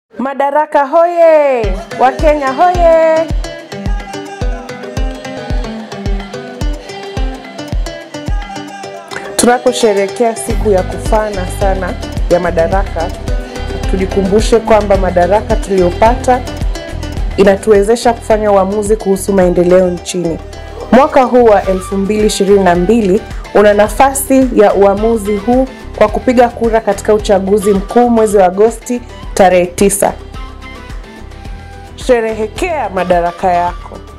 Madaraka hoye! Wakenya hoye! Tunaposherehekea siku ya kufana sana ya Madaraka, tujikumbushe kwamba madaraka tuliyopata inatuwezesha kufanya uamuzi kuhusu maendeleo nchini. Mwaka huu wa 2022 una nafasi ya uamuzi huu kwa kupiga kura katika uchaguzi mkuu mwezi wa Agosti tarehe 9. Sherehekea madaraka yako.